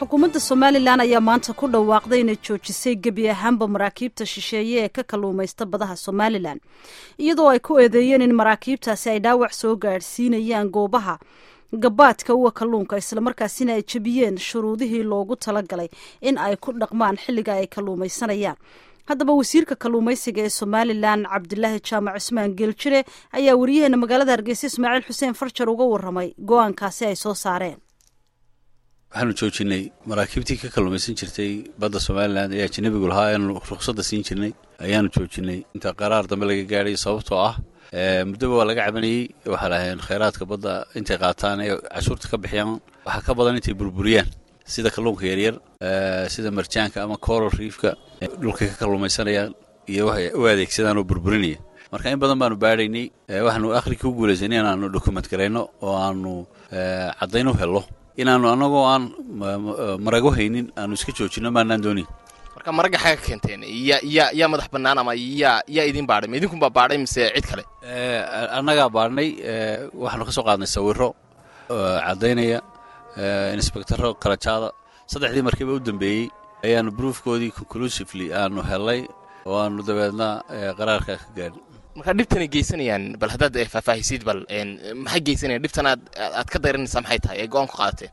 xukuumadda somalilan ayaa maanta ku dhawaaqday inay joojisay gebi ahaanba maraakiibta shisheeye ee ka kalluumaysta badaha somalilan iyadoo ay ku eedeeyeen in maraakiibtaasi ay dhaawac soo gaadhsiinayaan goobaha gabaadka uwa kalluunka islamarkaasina ay jebiyeen shuruudihii loogu talagalay in ay ku dhaqmaan xilliga ay kalluumaysanayaan haddaba wasiirka kalluumaysiga ee somalilan cabdilaahi jaamac cusmaan geeljire ayaa wariyaheena magaalada hargeysa ismaaciil xuseen farjar uga waramay go-aankaasi ay soo saareen waxaanu joojinay maraakiibtii ka kalluumaysan jirtay badda somalilan ee ajanabigu lahaa eanu ruqsadda siin jirnay ayaanu joojinay inta qaraar dambe laga gaadhay sababtoo ah muddoba waa laga cabanayey waxaa lahayn khayraadka badda intay qaataan ee cashuurta ka bixiyaan waxaa ka badan intay burburiyaan sida kalluunka yaryar sida marjaanka ama coral riifka dhulkay ka kalluumaysanayaan iyo waxay u adeegsadaan oo burburinaya marka in badan baanu baadhaynay waxaanu akhrikii u guulaysanay inaanu dokument garayno oo aanu caddayn u hello inaanu annagoo aan marago haynin aanu iska joojinno maanaan doonin marka maragga xaga keenteen ya ya yaa madax bannaan ama yaa yaa idin baadhay ma idinkunbaa baadhay mise cid kale annagaa baadhnay waxaanu ka soo qaadnay sawirro caddaynaya inspectaro kalajaada saddexdii markiiba u dambeeyey ayaanu broofkoodii conclusively aanu hellay oo aanu dabeedna qaraarka ka gaadhin marka dhibtanay geysanayaan bal haddaad faahfaahisid bal maxay geysanayaan dhibtan aad aad ka dayranaysaa maxay tahay ee go-aan ku qaadateen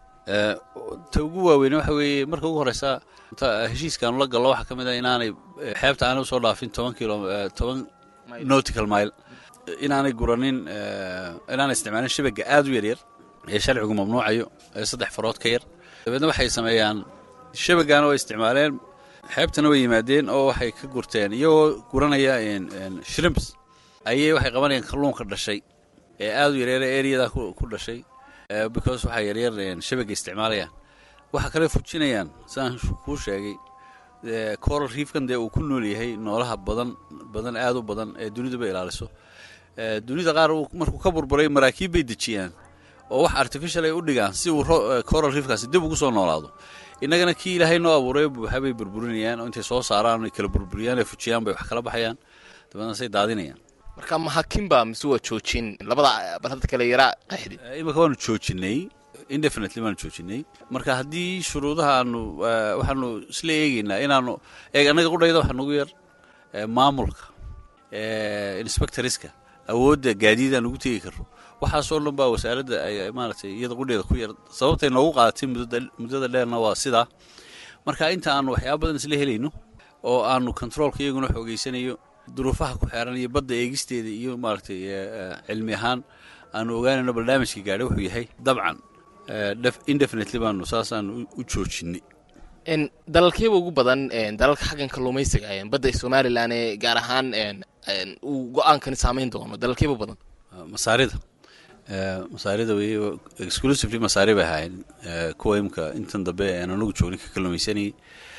ta ugu waaweyne waxa weeye marka ugu horeysa heshiiskaanu la gallo waxaa ka mid a inaanay xeebta aanay usoo dhaafin toban kilo toban nautical mile inaanay guranin inaanay isticmaalin shabaga aad u yaryar ee sharcigu mamnuucayo ee saddex farood ka yar dabeedna waxay sameeyaan shabagaana way isticmaaleen xeebtana way yimaadeen oo waxay ka gurteen iyagoo guranaya shrimps ayay waxay qabanayaan kalluunka dhashay ee aad u yaryar eryada ku dhashay because waxaa yaryar shabaga isticmaalayaan waxaa kale fujinayaan sidaan kuu sheegay coral riifkan dee uu ku nool yahay noolaha badan badan aad u badan ee duniduba ilaaliso dunida qaar markuu ka burburay maraakiib bay dejiyaan oo wax artificial ay u dhigaan si uu coral riifkaasi dib ugu soo noolaado innagana kii ilaahay noo abuuray buuxa bay burburinayaan oo intay soo saaraan ay kala burburiyaan ay fujiyaan bay wax kala baxayaan dabeedna say daadinayaan marka mahakinba mise waa joojin labada bal hadda kale yaraa qaxdi imika waanu joojinay indefinitely baanu joojinay marka haddii shuruudaha aanu waxaanu isla eegeynaa inaanu eeg annaga qudhayda waxa nagu yar maamulka inspectoriska awoodda gaadiidaan ugu tegi karno waxaasoo dhan baa wasaaradda ay maaragtay iyada qudheeda ku yar sababtay noogu qaadatay muddada dheerna waa sidaa marka inta aanu waxyaaba badan isla helayno oo aanu controolka iyaguna xoogeysanayo duruufaha ku xeeran iyo badda eegisteeda iyo maaragtay cilmi ahaan aanu ogaanayno barnaamijka gaadhay wuxuu yahay dabcan indefinitely baanu saasaanu u joojinay dalalkeeba ugu badan dalalka xaggan kalluumaysiga badda somalilan ee gaar ahaan uu go-aankani saamayn doono dalalkeeba badan masaarida masaarida wey exclusively masaari bay ahaayeen kuwa imka intan dambe aan anagu joognay ka kalluumaysanayay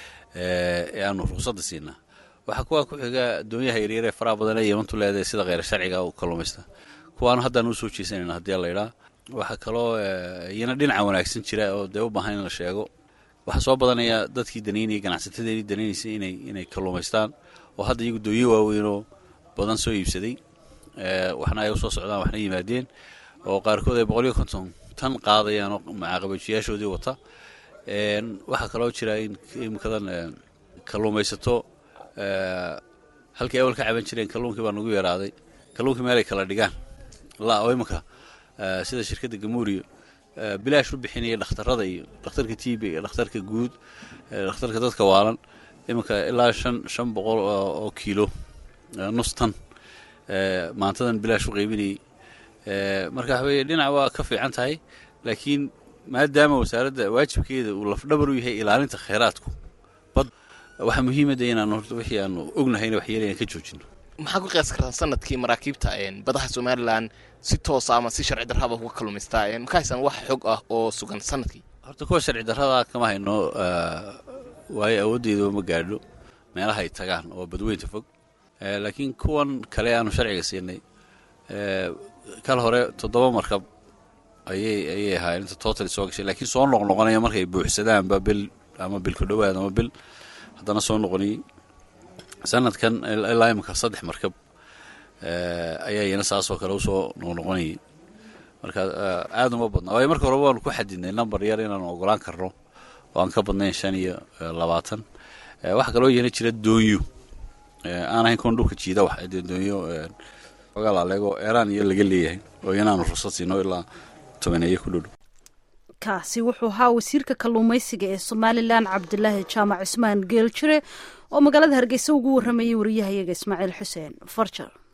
ee aanu ruqsadda siinaa waxaa kuwaa ku xiga doonyaha yaryar ee faraha badan ee yemantu leedahay sida kheyr sharciga u kalluumaysta kuwaanu haddaan u soo jeesanayna haddii la idhaa waxaa kaloo iyana dhinaca wanaagsan jira oo dee u baahan in la sheego waxaa soo badanaya dadkii danaynayay ganacsatadeedii danaynaysay inay inay kalluumaystaan oo hadda iyagu doonyo waaweynoo badan soo iibsaday waxna ay usoo socdaan waxna yimaadeen oo qaarkood ay boqol iyo konton tan qaadayaan oo macaaqabajiyaashoodii wata waxaa kaloo jira in imikadan kalluumaysato halkii awal ka caban jireen kalluunkii baa nagu yaraaday kalluunkii meelay kala dhigaan la oo iminka sida shirkadda gamuuriyo bilaash u bixinaya dhakhtarada iyo dhakhtarka tb iyo dhakhtarka guud dhakhtarka dadka waalan iminka ilaa shan shan boqol oo kiilo nus tan maantadan bilaash u qaybinayay marka waxa weye dhinac waa ka fiican tahay laakiin maadaama wasaaradda waajibkeeda uu lafdhabar u yahay ilaalinta khayraadku bad waxaa muhiimada inaanu horta wixii aanu ognahayna waxyeelayan ka joojino maxaa ku qiyaas kartaa sanadkii maraakiibta badaha somalilan si toosa ama si sharci darraba uga kalluumaystaa maka haysaan wax xog ah oo sugan sanadkii horta kuwa sharci darrada kama hayno waayo awooddeedaba ma gaadho meelaha ay tagaan oo badweynta fog laakiin kuwan kale aanu sharciga siinay kal hore toddoba markab ayay ayay ahaayeen inta total soo gashay laakiin soo noqnoqonaya markay buuxsadaanba bil ama bil ku dhowaad ama bil haddana soo noqonayay sanadkan ilaa imika saddex markab ayaa iyana saasoo kale usoo noqnoqonayay marka aada uma badna waayo marka horeba waanu ku xadidnay number yar inaanu ogolaan karno oo aan ka badnayn shan iyo labaatan waxaa kaloo iyana jira doonyo aan ahayn kuwan dhulka jiida wax dee doonyo ogaa laaleego eeraan iyo laga leeyahay oo iyana aanu fursad siino ilaa tobaneeye ku dhodhow kaasi wuxuu ahaa wasiirka kalluumaysiga ee somalilan cabdilaahi jaamac cismaan geeljire oo magaalada hargeysa ugu warramayay wariyahayaga ismaaciil xuseen farjar